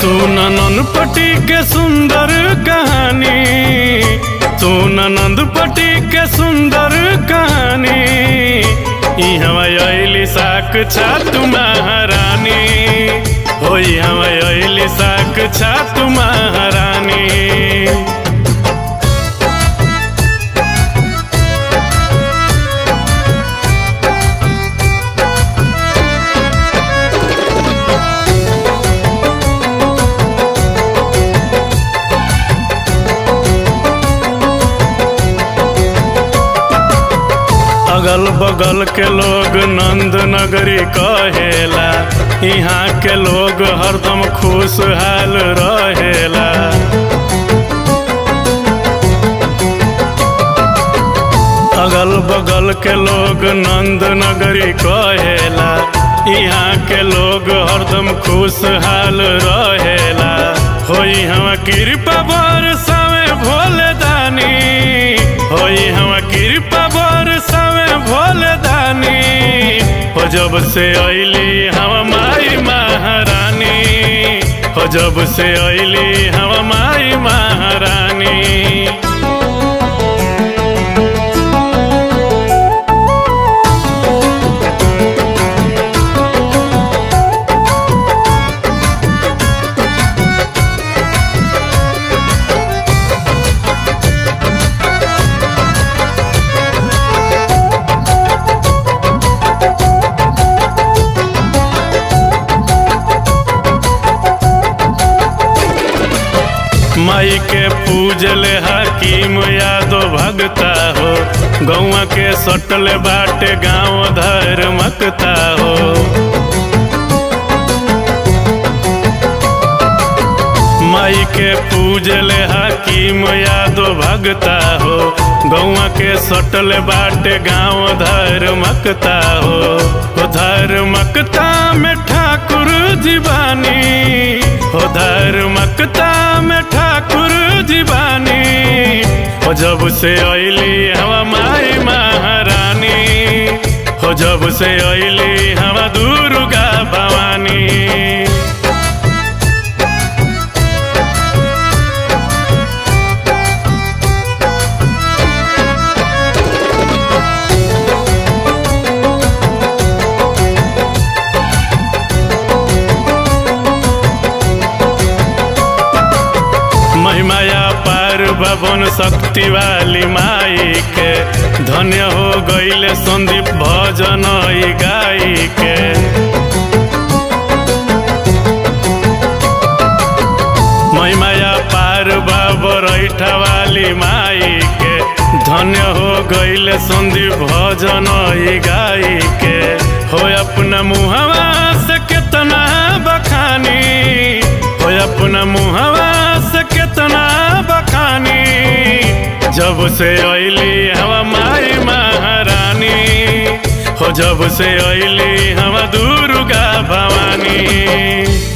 सुन नंदपटी के सुंदर कहानी सुन नंदपटी के सुंदर कहानी इहवा अइली साक छात महारानी हो इहवा अइली साक छात महारानी अगल बगल के लोग नंद नगरी कहेला यहाँ के लोग हरदम खुशहाल रहेला अगल बगल के लोग नंद नगरी कहेला यहाँ के लोग हरदम खुशहाल रहेला होई हम कृपा बरसावे भोले दानी होई हम कृपा बरसावे भोले दानी हो जब से अइली हम माई महारानी हो जब से अइली हम माई महारानी माई के पूजल हकीम यादो भगता हो गौआ के सटल बाटे गाँव धर्मकता हो माई के पूजल हकीम यादो भगता हो गौआ के सटल बाटे गाँव धर्मकता हो हो धर्मकता में ठाकुर जीवानी हो धर्मकता में ठाकुर जीवानी हो जब से अइली हवा माई महारानी हो जब से अइली हवा दुर्गा भवानी महिमाया पार भवन शक्ति वाली माई के धन्य हो गईले संदीप भजन ई गाई के महिमाया पार बाबरैठा वाली माई के धन्य हो गईले संदीप भजन ई गाई के हो अपना मुहवा से कितना बखानी हो अपना मुहवा से कितना बखानी जब से अइली हवा माई महारानी हो जब से अइली हवा दुर्गा भवानी